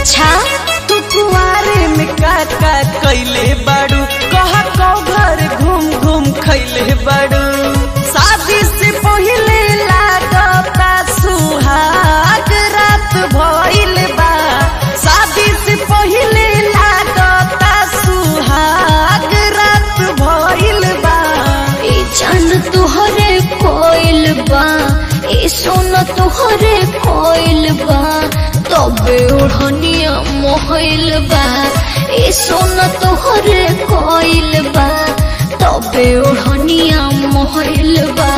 अच्छा तू कुआरे में का का कैले बाड़ू कहा कौ घर घूम घूम खैले बाड़ू शादी से पहिले लागता सुहाग रात भइल बा शादी से पहिले लागता सुहाग रात भइल बा ए जान तुहरे कोइल बा ए सोना तुहरे कोइल बा तबे ओढ़निया मोहइल बा ए सोना तुहरे कोइल बा तबे ओढ़निया मोहइल बा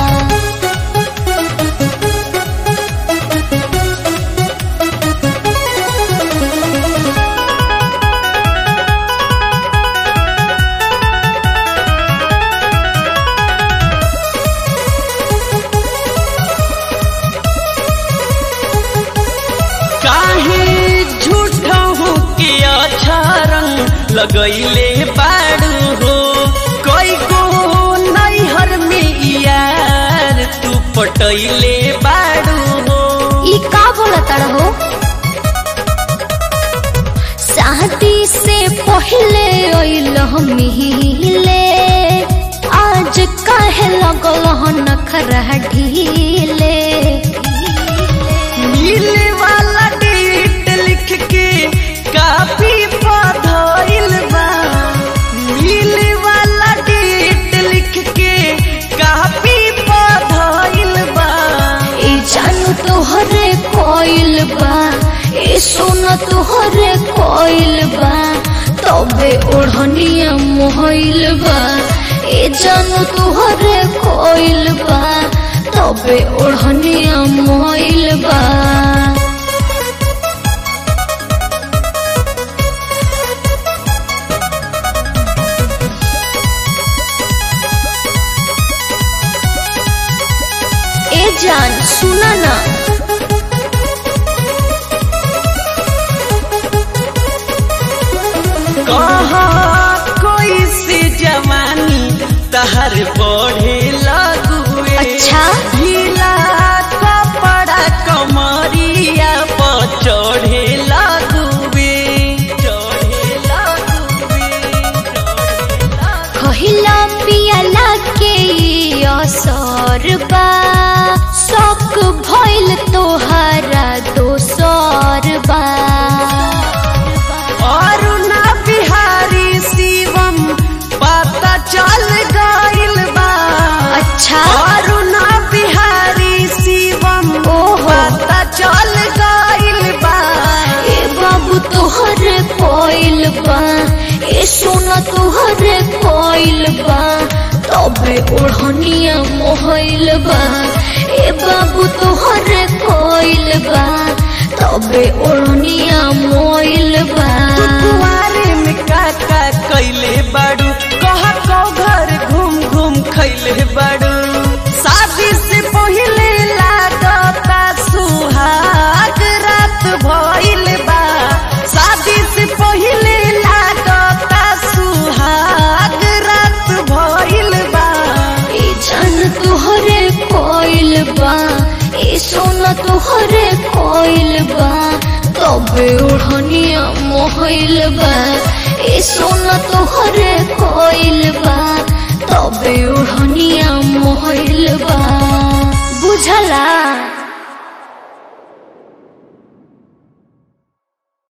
काहे झूठा हो के अच्छा रंग लगैले बाड़ू हो कई गो नैहर में यार तू पटैले बाड़ू हो ई का बोलता हो शादी से पहले अइल मिले आज काहे लगल नखरा ढीले मिले वाला डेट लिख के काफी पधइल बा मिले वाला डेट लिख के काफी पधइल बा ए जानू तोहरे कोइल बा ए सोना तोहरे कोइल बा तबे ओढ़निया मोहइल बा ए जानू तोहरे कोइल बा तबे ओढ़निया मोहइल बा ए जान सुना ना कहा कोई से जवानी तहर बढ़े लगुए अच्छा? ढीला कपड़ा कमरिया पर चढ़े लगुए चढ़े लगुए चढ़े लगुए। कहिला पियला के ई असर बा शौक भइल तोहरा दोसर बा अरुणा बिहारी शिवम पता चल गइल बा अच्छा अरुणा बिहारी शिवम ओहो। पता चल गइल बा ए बाबू तोहरे कोइल बा ए सोना तोहरे कोइल बा तबे ओढ़निया मोहइल बा ए बाबू तोहरे कोइल बा तबे ओढ़निया मोइल बा कुआरे में का का कैले बाड़ू कहा कौ घर घूम घूम खैले बाड़ू शादी से पहिले लागता सुहाग रात भइल बा शादी से पहिले लागता सुहाग रात भइल बा ए जान तोहरे कोइल बा ए सोना तोहरे कोइल बा तबे ओढ़निया मोहइल बा ए सोना तोहरे कोइल बा तबे ओढ़निया